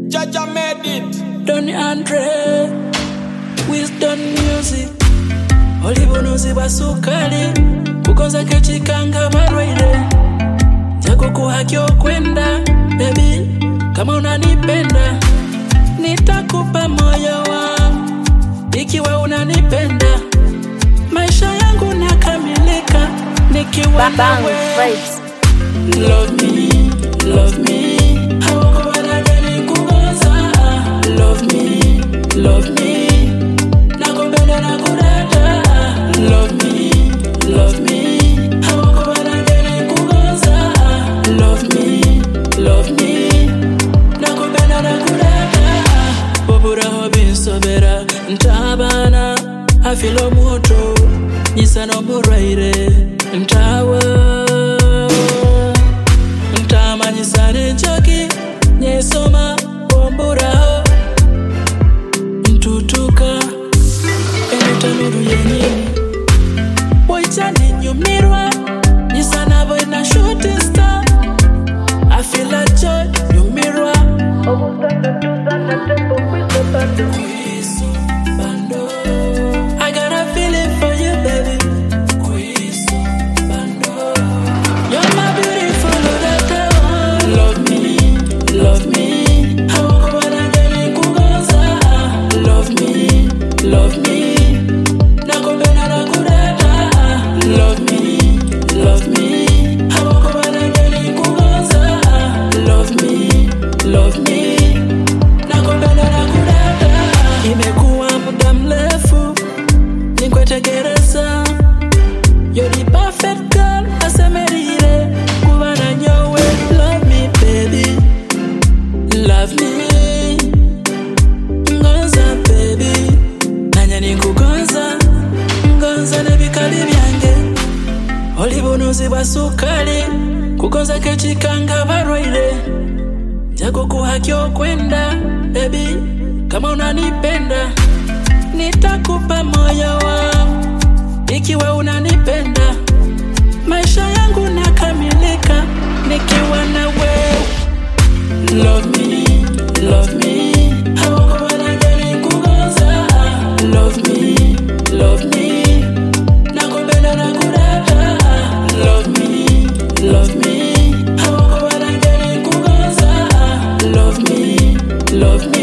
Jaja made it. Donny Andre, Wisdom Music, olibunuzi bwa sukali kukoza kechikanga barwaire jako kuhaki okwenda bebi kama unanipenda nitakupa moyo wangu ikiwa unanipenda maisha yangu nakamilika nikiwa Bang nawe vibes. Love me, love me. Hawako wanagani kugoza. Love me, love me. Nakupenda na kudata. Love me, love me. Hawako wanagani kugoza. Love me, love me. Nakupenda na kudata. Boburaho binsobera ntabana afilo muto nyisano murwaire ntawa ntamanyisane njoki nyesoma bomburaho ntutuka emitanuru yenyini boitani nyumirwa nyisana boina shooting star afila joy nyumirwa I got a feeling for you, baby. You're my beautiful Odetta. Love me, love me. Hawako wanagani kugoza. Love me, love me. Nakupenda na kudata. Love me, love me. Hawako wanagani kugoza. Love me, love me. Nakupenda na kudata. Imekuwa muda mrefu nikwetegereza You're the perfect girl asemerire kuba na nyowe love me baby love me ngonza baby nanye nikugonza ngonza nebikali byange oli bunuzi bwa sukali kugonza kechikanga barwaire jako kuhaki okwenda baby kama unanipenda nitakupa moyo wangu ikiwa unanipenda maisha yangu nakamilika nikiwa na wewe love me love me hawako wanagani kugoza love me love me nakupenda na kudata love me love me hawako wanagani kugoza love me love me